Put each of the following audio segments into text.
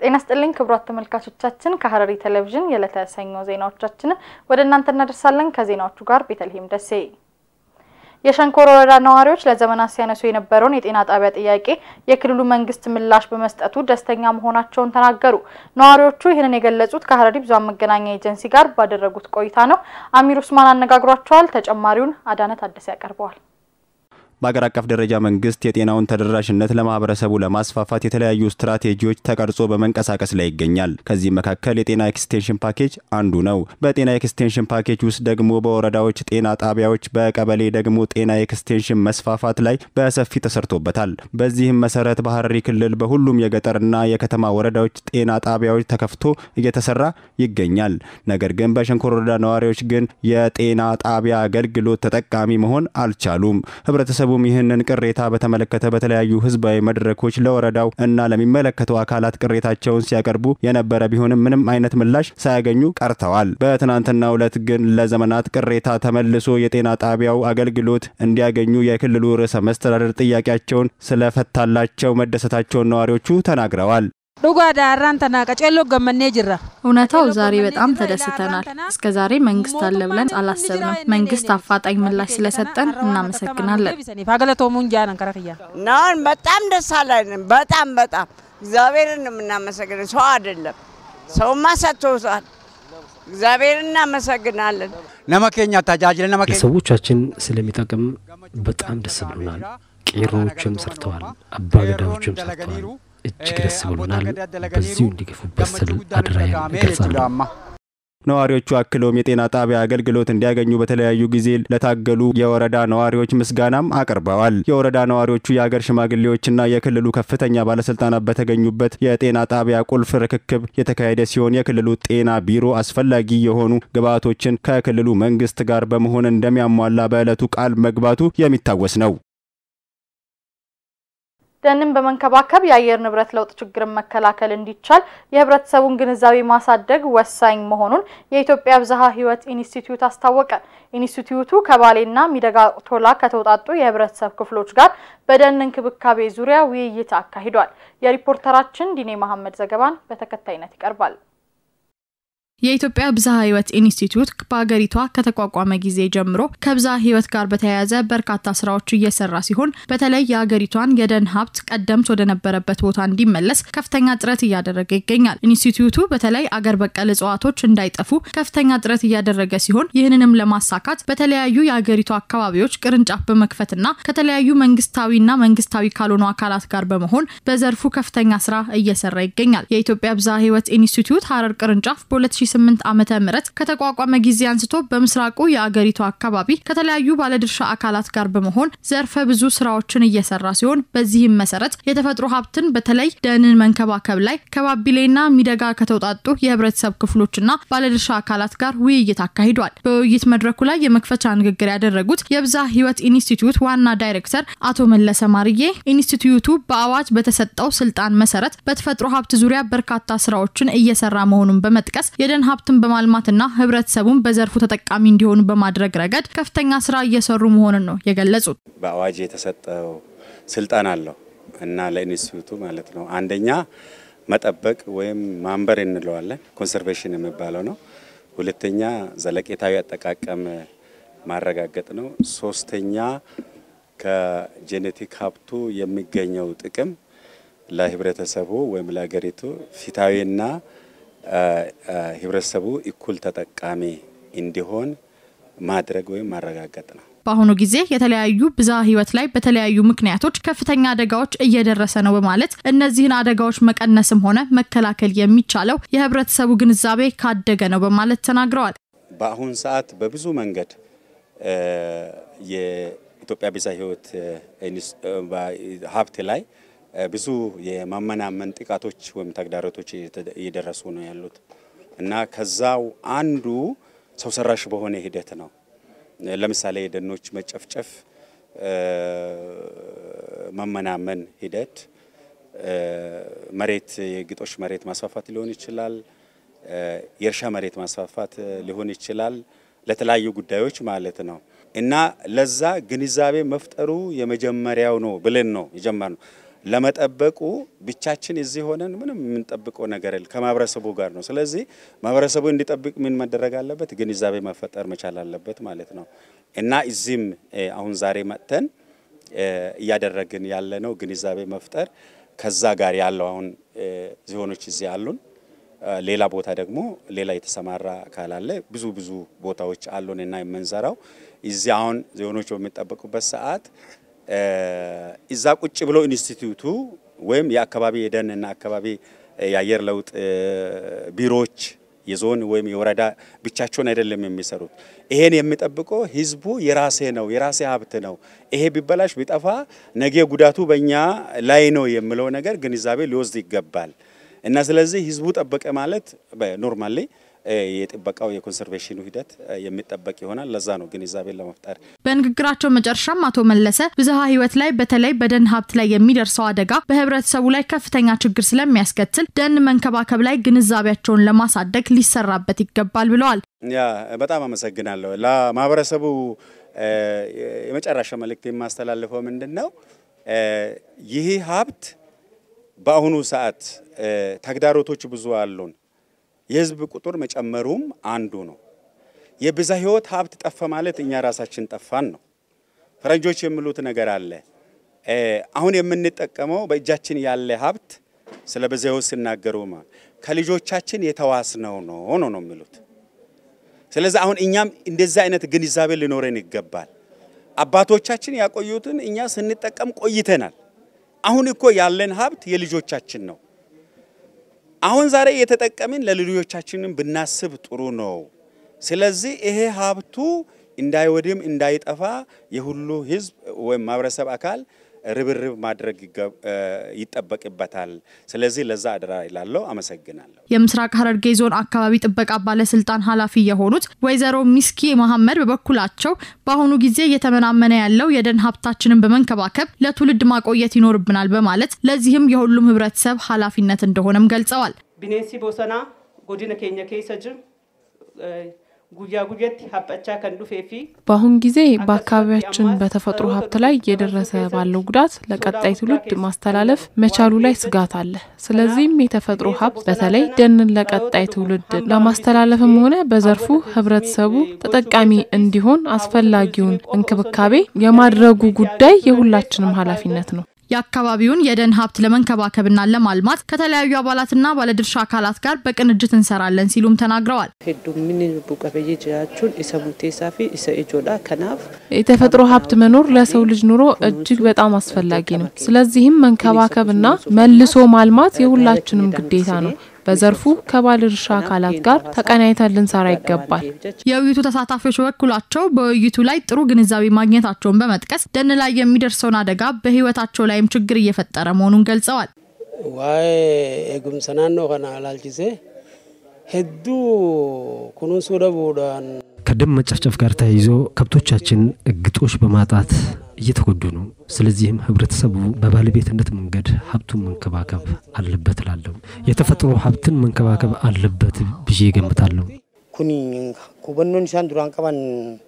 ጤና ስጥልኝ ክቡራት ተመልካቾቻችን፣ ከሐረሪ ቴሌቪዥን የዕለተ ሰኞ ዜናዎቻችንን ወደ እናንተ እናደርሳለን። ከዜናዎቹ ጋር ቤተልሔም ደሴ። የሸንኮር ወረዳ ነዋሪዎች ለዘመናት ሲያነሱ የነበረውን የጤና ጣቢያ ጥያቄ የክልሉ መንግስት ምላሽ በመስጠቱ ደስተኛ መሆናቸውን ተናገሩ። ነዋሪዎቹ ይህንን የገለጹት ከሐረሪ ብዙኃን መገናኛ ኤጀንሲ ጋር ባደረጉት ቆይታ ነው። አሚር ኡስማን አነጋግሯቸዋል። ተጨማሪውን አዳነት አደሰ ያቀርበዋል። በአገር አቀፍ ደረጃ መንግስት የጤናውን ተደራሽነት ለማህበረሰቡ ለማስፋፋት የተለያዩ ስትራቴጂዎች ተቀርጾ በመንቀሳቀስ ላይ ይገኛል። ከዚህም መካከል የጤና ኤክስቴንሽን ፓኬጅ አንዱ ነው። በጤና ኤክስቴንሽን ፓኬጅ ውስጥ ደግሞ በወረዳዎች ጤና ጣቢያዎች፣ በቀበሌ ደግሞ ጤና ኤክስቴንሽን መስፋፋት ላይ በሰፊ ተሰርቶበታል። በዚህም መሰረት በሐረሪ ክልል በሁሉም የገጠርና የከተማ ወረዳዎች ጤና ጣቢያዎች ተከፍቶ እየተሰራ ይገኛል። ነገር ግን በሸንኮር ወረዳ ነዋሪዎች ግን የጤና ጣቢያ አገልግሎት ተጠቃሚ መሆን አልቻሉም። ህብረተሰቡ ህብረተሰቡም ይህንን ቅሬታ በተመለከተ በተለያዩ ህዝባዊ መድረኮች ለወረዳው እና ለሚመለከተው አካላት ቅሬታቸውን ሲያቀርቡ የነበረ ቢሆንም ምንም አይነት ምላሽ ሳያገኙ ቀርተዋል። በትናንትናው ዕለት ግን ለዘመናት ቅሬታ ተመልሶ የጤና ጣቢያው አገልግሎት እንዲያገኙ የክልሉ ርዕሰ መስተዳደር ጥያቄያቸውን ስለፈታላቸው መደሰታቸውን ነዋሪዎቹ ተናግረዋል። ዱጋ ዳራን ተና ቀጨሎ ገመኔ ጅራ እውነታው ዛሬ በጣም ተደስተናል። እስከ ዛሬ መንግስት አለ ብለን አላሰብንም። መንግስት አፋጣኝ ምላሽ ስለሰጠን እናመሰግናለን። ፋገለቶሙን ጃነን ከረክያ ናን በጣም ደስ አለን። በጣም በጣም እግዚአብሔርን የምናመሰግነው ሰው አይደለም። ሰውማ ሰጥቶታል። እግዚአብሔርን እናመሰግናለን። ነመኬኛ ታጃጅለ ነመኬ ለሰዎቻችን ስለሚጠቅም በጣም ደስ ብሎናል። ቄሮዎችም ሰርተዋል፣ አባገዳዎችም ሰርተዋል። እጅግ ደስ ብሎናል። በዚሁ እንዲገፉበት ስል አደራዬን እገልጻለሁ። ነዋሪዎቹ አክለውም የጤና ጣቢያ አገልግሎት እንዲያገኙ በተለያዩ ጊዜ ለታገሉ የወረዳ ነዋሪዎች ምስጋናም አቅርበዋል። የወረዳ ነዋሪዎቹ የአገር ሽማግሌዎችና የክልሉ ከፍተኛ ባለስልጣናት በተገኙበት የጤና ጣቢያ ቁልፍ ርክክብ የተካሄደ ሲሆን የክልሉ ጤና ቢሮ አስፈላጊ የሆኑ ግብዓቶችን ከክልሉ መንግስት ጋር በመሆን እንደሚያሟላ በዕለቱ ቃል መግባቱ የሚታወስ ነው። ደንን በመንከባከብ የአየር ንብረት ለውጥ ችግርን መከላከል እንዲቻል የህብረተሰቡን ግንዛቤ ማሳደግ ወሳኝ መሆኑን የኢትዮጵያ ብዝሃ ሕይወት ኢንስቲትዩት አስታወቀ። ኢንስቲትዩቱ ከባሌና ሚደጋ ቶላ ከተውጣጡ የህብረተሰብ ክፍሎች ጋር በደን እንክብካቤ ዙሪያ ውይይት አካሂዷል። የሪፖርተራችን ዲኔ መሐመድ ዘገባን በተከታይነት ይቀርባል። የኢትዮጵያ ብዝሃ ሕይወት ኢንስቲትዩት በሀገሪቷ ከተቋቋመ ጊዜ ጀምሮ ከብዝሃ ሕይወት ጋር በተያያዘ በርካታ ስራዎች እየሰራ ሲሆን በተለይ የሀገሪቷን የደን ሀብት ቀደምት ወደነበረበት ቦታ እንዲመለስ ከፍተኛ ጥረት እያደረገ ይገኛል። ኢንስቲትዩቱ በተለይ አገር በቀል እጽዋቶች እንዳይጠፉ ከፍተኛ ጥረት እያደረገ ሲሆን ይህንንም ለማሳካት በተለያዩ የሀገሪቷ አካባቢዎች ቅርንጫፍ በመክፈትና ከተለያዩ መንግስታዊና መንግስታዊ ካልሆኑ አካላት ጋር በመሆን በዘርፉ ከፍተኛ ስራ እየሰራ ይገኛል። የኢትዮጵያ ብዝሃ ሕይወት ኢንስቲትዩት ሀረር ቅርንጫፍ በ 2008 ዓመተ ምህረት ከተቋቋመ ጊዜ አንስቶ በምስራቁ የአገሪቱ አካባቢ ከተለያዩ ባለድርሻ አካላት ጋር በመሆን ዘርፈ ብዙ ስራዎችን እየሰራ ሲሆን በዚህም መሰረት የተፈጥሮ ሀብትን በተለይ ደንን መንከባከብ ላይ ከባቢሌና ሚደጋ ከተውጣጡ የህብረተሰብ ክፍሎችና ባለድርሻ አካላት ጋር ውይይት አካሂዷል። በውይይት መድረኩ ላይ የመክፈቻ ንግግር ያደረጉት የብዝሃ ሕይወት ኢንስቲትዩት ዋና ዳይሬክተር አቶ መለሰ ማርዬ ኢንስቲትዩቱ በአዋጅ በተሰጠው ስልጣን መሰረት በተፈጥሮ ሀብት ዙሪያ በርካታ ስራዎችን እየሰራ መሆኑን በመጥቀስ የደን ሀብትን በማልማትና ህብረተሰቡን በዘርፉ ተጠቃሚ እንዲሆኑ በማድረግ ረገድ ከፍተኛ ስራ እየሰሩ መሆኑን ነው የገለጹት። በአዋጅ የተሰጠው ስልጣን አለው እና ለኢንስቲትዩቱ ማለት ነው። አንደኛ መጠበቅ ወይም ማንበር እንለዋለን ኮንሰርቬሽን የሚባለው ነው። ሁለተኛ ዘለቄታዊ አጠቃቀም ማረጋገጥ ነው። ሶስተኛ ከጄኔቲክ ሀብቱ የሚገኘው ጥቅም ለህብረተሰቡ ወይም ለሀገሪቱ ፊታዊና ህብረተሰቡ እኩል ተጠቃሚ እንዲሆን ማድረግ ወይም ማረጋገጥ ነው። በአሁኑ ጊዜ የተለያዩ ብዝሃ ህይወት ላይ በተለያዩ ምክንያቶች ከፍተኛ አደጋዎች እየደረሰ ነው በማለት እነዚህን አደጋዎች መቀነስም ሆነ መከላከል የሚቻለው የህብረተሰቡ ግንዛቤ ካደገ ነው በማለት ተናግረዋል። በአሁን ሰዓት በብዙ መንገድ የኢትዮጵያ ብዝሃ ህይወት ሀብት ላይ ብዙ የማመናመን ጥቃቶች ወይም ተግዳሮቶች እየደረሱ ነው ያሉት እና ከዛው አንዱ ሰው ሰራሽ በሆነ ሂደት ነው። ለምሳሌ የደኖች መጨፍጨፍ፣ መመናመን ሂደት፣ መሬት የግጦሽ መሬት ማስፋፋት ሊሆን ይችላል፣ የእርሻ መሬት ማስፋፋት ሊሆን ይችላል፣ ለተለያዩ ጉዳዮች ማለት ነው እና ለዛ ግንዛቤ መፍጠሩ የመጀመሪያው ነው ብለን ነው የጀመርነው። ለመጠበቁ ብቻችን እዚህ ሆነን ምንም የምንጠብቀው ነገር የለም፣ ከማህበረሰቡ ጋር ነው። ስለዚህ ማህበረሰቡ እንዲጠብቅ ምን መደረግ አለበት? ግንዛቤ መፈጠር መቻል አለበት ማለት ነው እና እዚህም አሁን ዛሬ መጥተን እያደረግን ያለ ነው ግንዛቤ መፍጠር ከዛ ጋር ያለው አሁን ዞኖች እዚህ አሉን። ሌላ ቦታ ደግሞ ሌላ የተሰማራ አካል አለ። ብዙ ብዙ ቦታዎች አሉን እና የምንሰራው እዚህ አሁን ዞኖች በሚጠበቁበት ሰዓት እዛ ቁጭ ብሎ ኢንስቲትዩቱ ወይም የአካባቢ የደንና አካባቢ የአየር ለውጥ ቢሮዎች የዞን ወይም የወረዳ ብቻቸውን አይደለም የሚሰሩት። ይሄን የሚጠብቀው ህዝቡ የራሴ ነው የራሴ ሀብት ነው፣ ይሄ ቢበላሽ ቢጠፋ ነገ ጉዳቱ በእኛ ላይ ነው የሚለው ነገር ግንዛቤ ሊወስድ ይገባል እና ስለዚህ ህዝቡ ጠበቀ ማለት ኖርማሊ የጥበቃው የኮንሰርቬሽኑ ሂደት የሚጠበቅ ይሆናል። ለዛ ነው ግንዛቤን ለመፍጠር። በንግግራቸው መጨረሻም አቶ መለሰ ብዝሃ ህይወት ላይ በተለይ በደን ሀብት ላይ የሚደርሰው አደጋ በህብረተሰቡ ላይ ከፍተኛ ችግር ስለሚያስከትል ደን መንከባከብ ላይ ግንዛቤያቸውን ለማሳደግ ሊሰራበት ይገባል ብለዋል። ያ በጣም አመሰግናለሁ። ለማህበረሰቡ የመጨረሻ መልእክት የማስተላልፈው ምንድን ነው? ይህ ሀብት በአሁኑ ሰዓት ተግዳሮቶች ብዙ አሉን። የህዝብ ቁጥር መጨመሩም አንዱ ነው። የብዝሃ ህይወት ሀብት ጠፋ ማለት እኛ ራሳችን ጠፋን ነው። ፈረንጆች የሚሉት ነገር አለ። አሁን የምንጠቀመው በእጃችን ያለ ሀብት ስለ ብዝሃ ህይወት ሲናገሩ ከልጆቻችን የተዋስነው ነው ነው ነው የሚሉት። ስለዚህ አሁን እኛም እንደዚህ አይነት ግንዛቤ ሊኖረን ይገባል። አባቶቻችን ያቆዩትን እኛ ስንጠቀም ቆይተናል። አሁን እኮ ያለን ሀብት የልጆቻችን ነው። አሁን ዛሬ እየተጠቀምን ለልጆቻችንም ብናስብ ጥሩ ነው። ስለዚህ ይሄ ሀብቱ እንዳይወድም እንዳይጠፋ የሁሉ ህዝብ ወይም ማህበረሰብ አካል ርብርብ ማድረግ ይጠበቅበታል። ስለዚህ ለዛ አደራ ይላለው። አመሰግናለሁ። የምስራቅ ሐረርጌ ዞን አካባቢ ጥበቃ ባለስልጣን ኃላፊ የሆኑት ወይዘሮ ሚስኪ መሐመድ በበኩላቸው በአሁኑ ጊዜ እየተመናመነ ያለው የደን ሀብታችንን በመንከባከብ ለትውልድ ማቆየት ይኖርብናል በማለት ለዚህም የሁሉም ህብረተሰብ ኃላፊነት እንደሆነም ገልጸዋል። ቢኔሲ ቦሰና ጎዲነ ኬኛ ኬሰ ጅር ጉያ ጉየት ሀበቻ ከንዱፌፊ በአሁን ጊዜ በአካባቢያችን በተፈጥሮ ሀብት ላይ እየደረሰ ባለው ጉዳት ለቀጣይ ትውልድ ማስተላለፍ መቻሉ ላይ ስጋት አለ። ስለዚህም የተፈጥሮ ሀብት በተለይ ደንን ለቀጣይ ትውልድ ለማስተላለፍም ሆነ በዘርፉ ህብረተሰቡ ተጠቃሚ እንዲሆን አስፈላጊውን እንክብካቤ የማድረጉ ጉዳይ የሁላችንም ኃላፊነት ነው። የአካባቢውን የደን ሀብት ለመንከባከብና ለማልማት ከተለያዩ አባላትና ባለድርሻ አካላት ጋር በቅንጅት እንሰራለን ሲሉም ተናግረዋል። ሄዱሚን ቡቀበይ ጅራቹን ኢሰ ሙርቴሳፊ ኢሰ ኢጆዳ ከናፍ የተፈጥሮ ሀብት መኖር ለሰው ልጅ ኑሮ እጅግ በጣም አስፈላጊ ነው። ስለዚህም መንከባከብና መልሶ ማልማት የሁላችንም ግዴታ ነው። በዘርፉ ከባለድርሻ አካላት ጋር ተቀናይተን ልንሰራ ይገባል። የውይይቱ ተሳታፊዎች በበኩላቸው በውይይቱ ላይ ጥሩ ግንዛቤ ማግኘታቸውን በመጥቀስ ደን ላይ የሚደርሰውን አደጋ በህይወታቸው ላይም ችግር እየፈጠረ መሆኑን ገልጸዋል። ዋይ ኤጉምሰ ናኖ ከና ላልቺሴ ሄዱ ኩኑንሱ ደቡዳን ከደን መጨፍጨፍ ጋር ተያይዞ ከብቶቻችን ግጦሽ በማጣት እየተጎዱ ነው። ስለዚህም ህብረተሰቡ በባለቤትነት መንገድ ሀብቱን መንከባከብ አለበት እላለሁ። የተፈጥሮ ሀብትን መንከባከብ አለበት ብዬ ገምታለሁ። ኩኒ ኩበኖን ኢሳን ዱራን ቀባን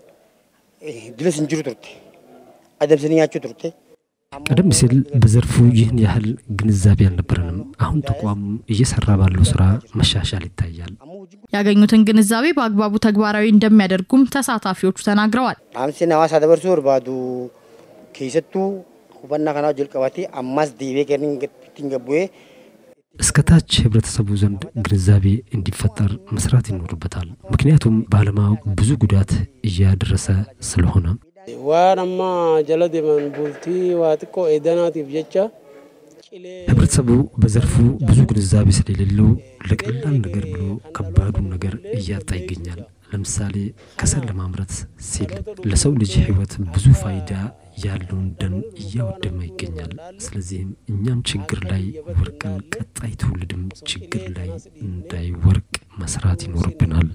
ድለስ እንጅሩ ቱርቴ አደምስንኛችሁ ቱርቴ ቀደም ሲል በዘርፉ ይህን ያህል ግንዛቤ አልነበረንም። አሁን ተቋሙ እየሰራ ባለው ስራ መሻሻል ይታያል። ያገኙትን ግንዛቤ በአግባቡ ተግባራዊ እንደሚያደርጉም ተሳታፊዎቹ ተናግረዋል። ዳምሴን ሀዋሳ ደበርሱ በርባዱ ኬሰቱ ሁበና ከና ጀልቀባቴ አማስ ዲቤ ከንገቡዬ እስከ ታች ህብረተሰቡ ዘንድ ግንዛቤ እንዲፈጠር መስራት ይኖርበታል። ምክንያቱም ባለማወቅ ብዙ ጉዳት እያደረሰ ስለሆነ waan amma jala deeman bultii waa xiqqoo eedanaatiif jecha ህብረተሰቡ በዘርፉ ብዙ ግንዛቤ ስለሌለው ለቀላል ነገር ብሎ ከባዱን ነገር እያጣ ይገኛል። ለምሳሌ ከሰል ለማምረት ሲል ለሰው ልጅ ህይወት ብዙ ፋይዳ ያለውን ደን እያወደመ ይገኛል። ስለዚህም እኛም ችግር ላይ ወርቅን ቀጣይ ትውልድም ችግር ላይ እንዳይወርቅ መስራት ይኖርብናል።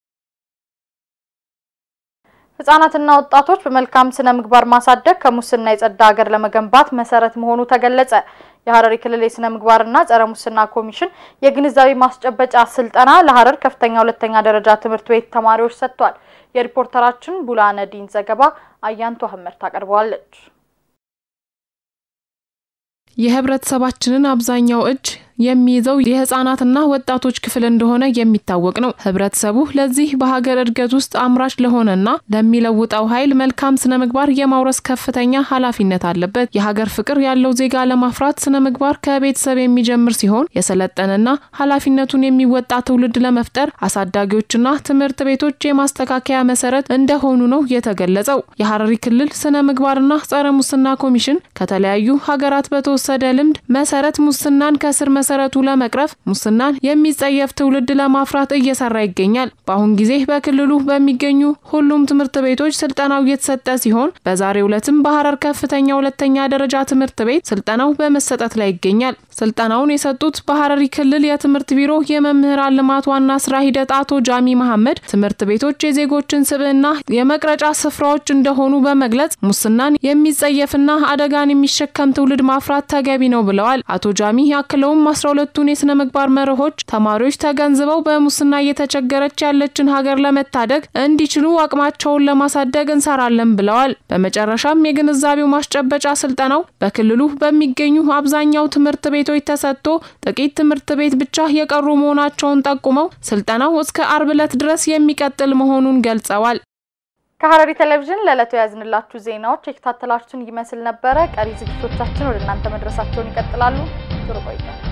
ህጻናትና ወጣቶች በመልካም ስነ ምግባር ማሳደግ ከሙስና የጸዳ ሀገር ለመገንባት መሰረት መሆኑ ተገለጸ። የሀረሪ ክልል የስነ ምግባርና ጸረ ሙስና ኮሚሽን የግንዛቤ ማስጨበጫ ስልጠና ለሀረር ከፍተኛ ሁለተኛ ደረጃ ትምህርት ቤት ተማሪዎች ሰጥቷል። የሪፖርተራችን ቡላነዲን ዘገባ አያንቱ አህመድ ታቀርበዋለች። የህብረተሰባችንን አብዛኛው እጅ የሚይዘው የህጻናትና ወጣቶች ክፍል እንደሆነ የሚታወቅ ነው። ህብረተሰቡ ለዚህ በሀገር እድገት ውስጥ አምራች ለሆነና ለሚለውጠው ኃይል መልካም ስነ ምግባር የማውረስ ከፍተኛ ኃላፊነት አለበት። የሀገር ፍቅር ያለው ዜጋ ለማፍራት ስነ ምግባር ከቤተሰብ የሚጀምር ሲሆን የሰለጠነና ኃላፊነቱን የሚወጣ ትውልድ ለመፍጠር አሳዳጊዎችና ትምህርት ቤቶች የማስተካከያ መሰረት እንደሆኑ ነው የተገለጸው። የሀረሪ ክልል ስነ ምግባርና ጸረ ሙስና ኮሚሽን ከተለያዩ ሀገራት በተወሰደ ልምድ መሰረት ሙስናን ከስር መሰረቱ ለመቅረፍ ሙስናን የሚጸየፍ ትውልድ ለማፍራት እየሰራ ይገኛል። በአሁን ጊዜ በክልሉ በሚገኙ ሁሉም ትምህርት ቤቶች ስልጠናው እየተሰጠ ሲሆን በዛሬው ዕለትም በሀረር ከፍተኛ ሁለተኛ ደረጃ ትምህርት ቤት ስልጠናው በመሰጠት ላይ ይገኛል። ስልጠናውን የሰጡት በሀረሪ ክልል የትምህርት ቢሮ የመምህራን ልማት ዋና ስራ ሂደት አቶ ጃሚ መሐመድ ትምህርት ቤቶች የዜጎችን ስብዕና የመቅረጫ ስፍራዎች እንደሆኑ በመግለጽ ሙስናን የሚጸየፍና አደጋን የሚሸከም ትውልድ ማፍራት ተገቢ ነው ብለዋል። አቶ ጃሚ ያክለውም አስራ ሁለቱን የስነ ምግባር መርሆች ተማሪዎች ተገንዝበው በሙስና እየተቸገረች ያለችን ሀገር ለመታደግ እንዲችሉ አቅማቸውን ለማሳደግ እንሰራለን ብለዋል። በመጨረሻም የግንዛቤው ማስጨበጫ ስልጠናው በክልሉ በሚገኙ አብዛኛው ትምህርት ቤቶች ተሰጥቶ ጥቂት ትምህርት ቤት ብቻ የቀሩ መሆናቸውን ጠቁመው ስልጠናው እስከ አርብ ዕለት ድረስ የሚቀጥል መሆኑን ገልጸዋል። ከሀረሪ ቴሌቪዥን ለዕለቱ የያዝንላችሁ ዜናዎች የከታተላችሁን ይመስል ነበረ። ቀሪ ዝግጅቶቻችን ወደ እናንተ መድረሳቸውን ይቀጥላሉ። ጥሩ ቆይታ